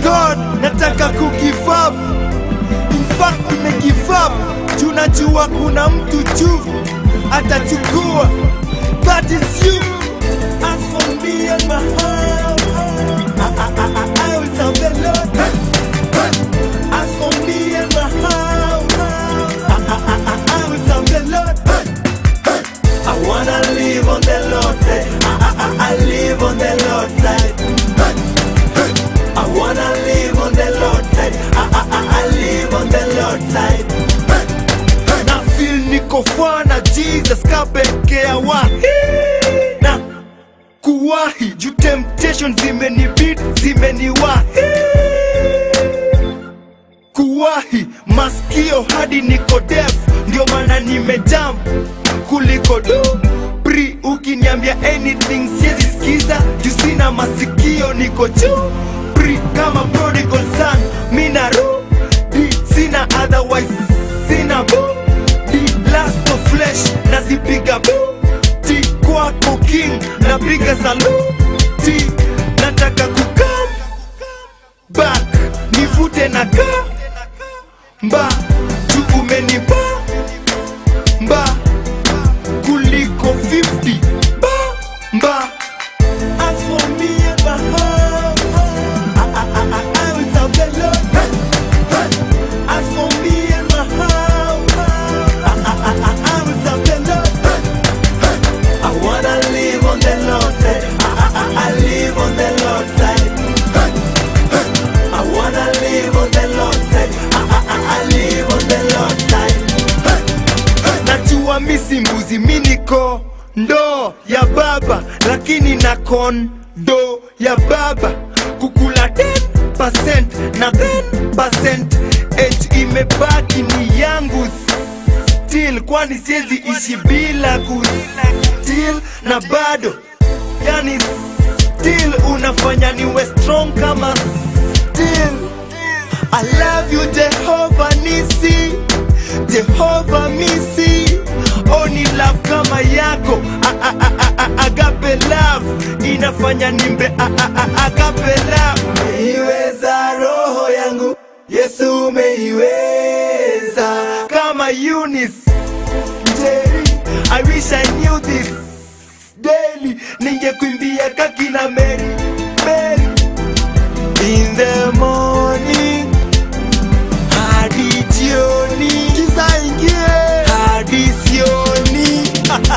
God, nataka kugive up. In fact, nime give up. Juu najua kuna mtu juu atachukua. That is you. As for me and my house, I, I, I, I, I will serve the Lord. As for me and my house, I, I, I, I, I will serve the Lord. I wanna live on the Lord's side. I, I, I, I live on the Lord's side. I wanna live on the Lord's side. I, I, I, I live on the Lord's side. Na feel niko fana Jesus kapekea wahi na kuwahi juu temptation zimenibid zimeniwahi kuwahi maskio hadi niko def ndio maana nimejam kuliko do pri ukiniambia anything siezi skiza juu sina masikio niko juu pri kama prodigal son mina rudi sina otherwise sina bo di last of flesh nazipiga bo ti kwako king napiga saluti nataka kukam back nivute na ka mba juu umenipa mba kuliko 50 ba mba As for me and my house, I, I, I, I, I will serve the Lord. As for me and my house, I, I, I, I, I will serve the Lord. I wanna live on the Lord's side. I, I, I, I live on the Lord's side. I wanna live on the Lord's side. I, I, I, I live on the Lord's side. Najua misi mbuzi mi niko ndoo ya baba, lakini na kondo ya baba kukula 10% na 10% age imebaki ni yangu still, kwani siwezi ishi bila ku still na bado yani still unafanya niwe strong kama still I love you Jehovah Nisi Jehovah Misi Oh ni love kama yako a, a, a, a, a, Agape love Inafanya nimbe a, a, a, Agape love Umeiweza roho yangu Yesu umeiweza Kama Eunice Jerry I wish I knew this daily Ningekuimbia kakina Mary Mary In the morning hadi jioni kiza ingie hadi sioni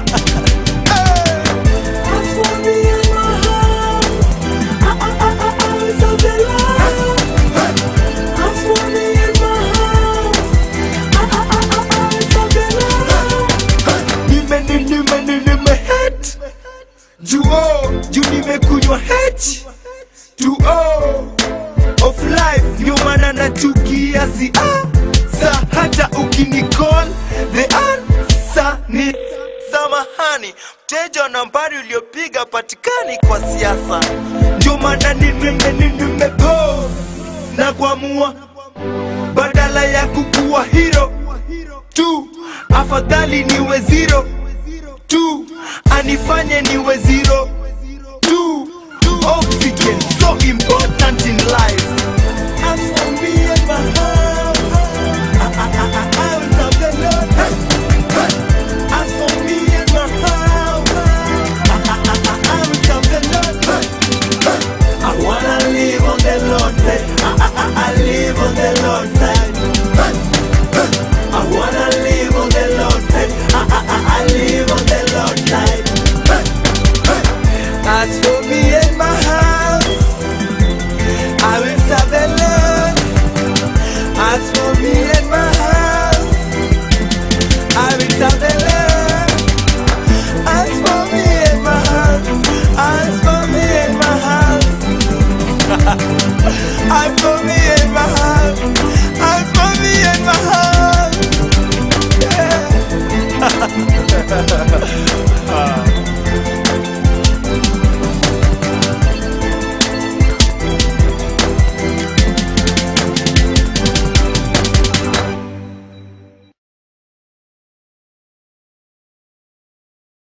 As for me and my house, I, I, I, I, I will serve the Lord. As for me and my house, I, I, I, I, I will serve the Lord. nimeni nimeni nimehet juo juu nimekunywa h tuo of life ndio maana nachukia si ah, sa hata ukinicall the answer ni samahani mteja wa nambari uliopiga patikani kwa siasa ndio maana nimemeni nimepo na kuamua badala ya kukuwa hero tu afadhali niwe zero tu anifanye niwe zero tu oxygen so important in life As for me and my house, I, I, I, I, I will serve the Lord. As for me and my house, I, I, I, I, I will serve the Lord. I wanna live on the Lord's side. I, I, I, I live on the Lord's side. I wanna live on the Lord's side. I, I, I, I live on the Lord's side. As for